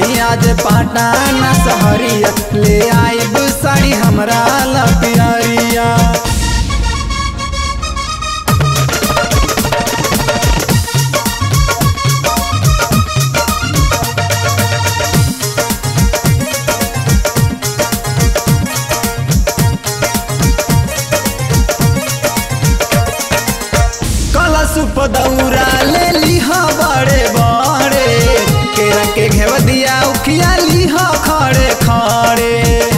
जाई आज पाटाना सहरिया ले आइब साड़ी हमरा ला प्यारिया कलश दौरा ले लिहा बड़े बड़े केरा के घेव दिया उखिया लिहा खड़े खड़े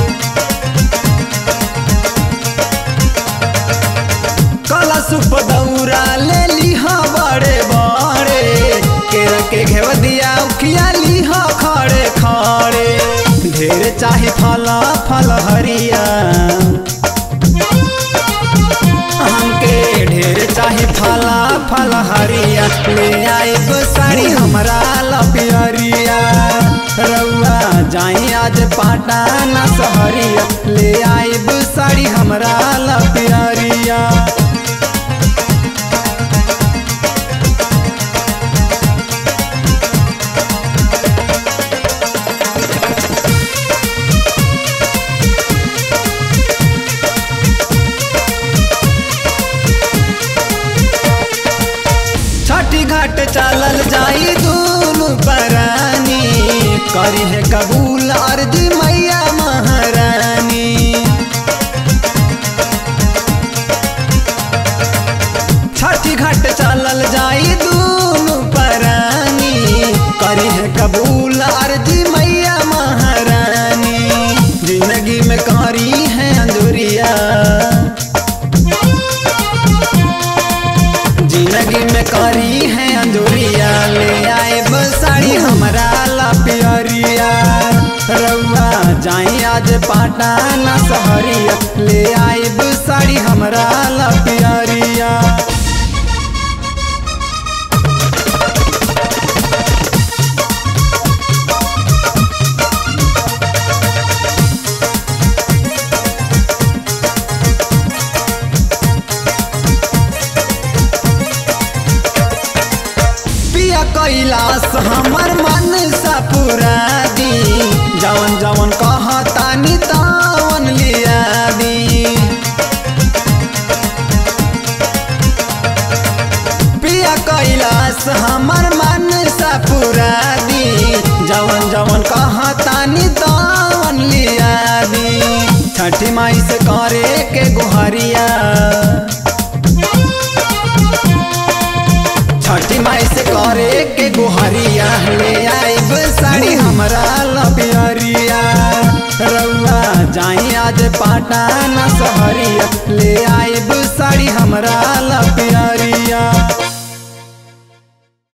कलश दौरा ले लिहा बड़े बड़े केरा के घेव दिया उखिया लिहा खड़े खड़े ढेर चाही फल फल हरिया हमके ढेर चाही फला फल हरिया ले आइब साड़ी हमरा लपियरिया रउआ जाई आज पाटाना सहरिया ले आइब साड़ी हमरा लपियरिया छठी घाट चलल जाई दूनु परानी करी है कबूल अर्जी मैया महारानी छठी घाट चलल जाई दूनु परानी करी है कबूल अर्जी मैया महारानी जिंदगी में करी है अंजुरिया जिंदगी में करी है अंजोरिया ले आए साड़ी हमरा ला प्यारिया रउआ जाई आज पाटाना सहरिया ले आए साड़ी हमरा ला प्यारिया पिया कैलाश हमर मन सा पूरा दी जवन जवन कहतानी तवन लिया दी पिया कैलाश हमर मन सा पूरा दी जवन जवन कहतानी तवन लिया दी छठी माई से करे के गुहरिया छठी माई से करे के गुहरिया ले आइब साड़ी हमरा लपियरिया रउआ जाई आज पाटाना सहरिया ले आइब साड़ी हमरा लपियरिया